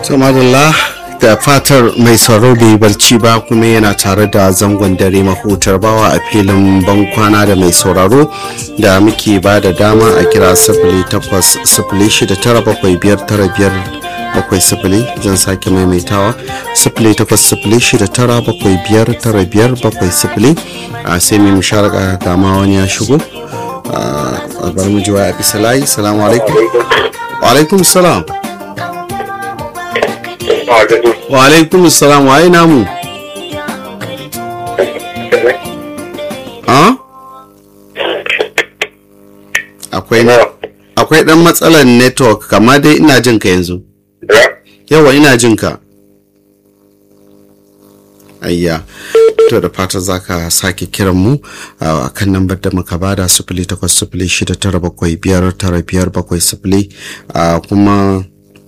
Samadallah da fatar mai sauraro bai barci ba kuma yana tare da zangon dare mahutar bawa a filin bankwana da mai sauraro da muke ba da dama a kira sifili takwas sifili shida tara bakwai biyar tara biyar bakwai sifili zan sake maimaitawa sifili takwas sifili shida tara bakwai biyar tara biyar bakwai sifili a sai mai musharaka gama wani ya shigo a bar mu jiwa a bisa layi salamu alaikum wa alaikum salam wa alaikum salam waye namu akwai akwai dan matsalar network kama dai ina jin ka yanzu yawa ina jin ka ayya to da fata za ka sake kiran mu a kan lambar da muka bada sifili takwas sifili shida tara bakwai biyar tara biyar bakwai sifili kuma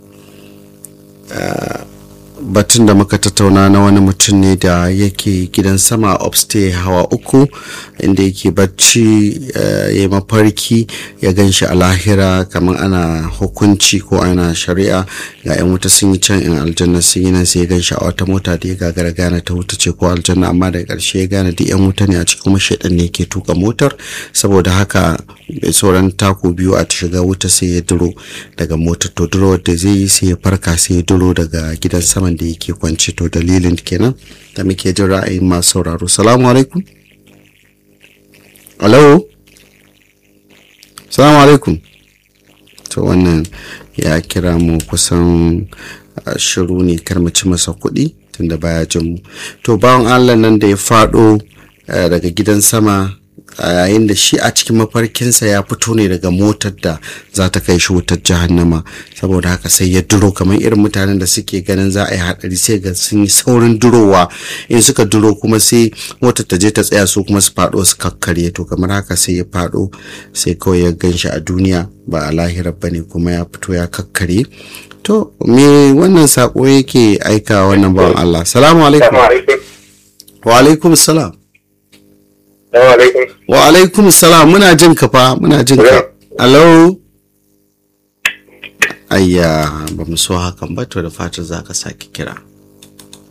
batun da muka tattauna na wani mutum ne da yake gidan sama upstay hawa uku inda yake bacci ya mafarki ya gan shi a lahira kamar ana hukunci ko ana shari'a ga 'yan wuta sun yi can in aljanna sun yi nan sai ya gan shi a wata mota da ya gagara gane ta wuta ce ko aljanna amma daga ƙarshe ya gane duk 'yan wuta ne a cikin kuma shaidan ne ke tuka motar saboda haka sauran taku biyu a shiga wuta sai ya duro daga motar to duro da zai yi sai ya farka sai ya duro daga gidan saman da yake kwance to dalilin kenan da muke jin ra'ayin masu sauraro salamu alaikum alo salamu alaikum to wannan ya kira mu kusan shiru ne kar mu ci masa kuɗi tunda baya jin mu to bawan allah nan da ya faɗo daga gidan sama a yayin da shi a cikin mafarkinsa ya fito ne daga motar da za ta kai shi wutar jahannama saboda haka sai ya duro kamar irin mutanen da suke ganin za a yi hadari sai ga sun yi saurin durowa in suka duro kuma sai motar ta je ta tsaya su kuma su faɗo su kakkarye to kamar haka sai ya faɗo sai kawai ya gan shi a duniya ba a lahirar ba ne kuma ya fito ya kakkarye to me wannan sako yake aika wannan bawan Allah salamu alaikum wa alaikum salam Wa alaikum salam muna jin ka fa muna jin ka. Hello. Ayya ba mu so hakan ba to da fatan za ka sake kira.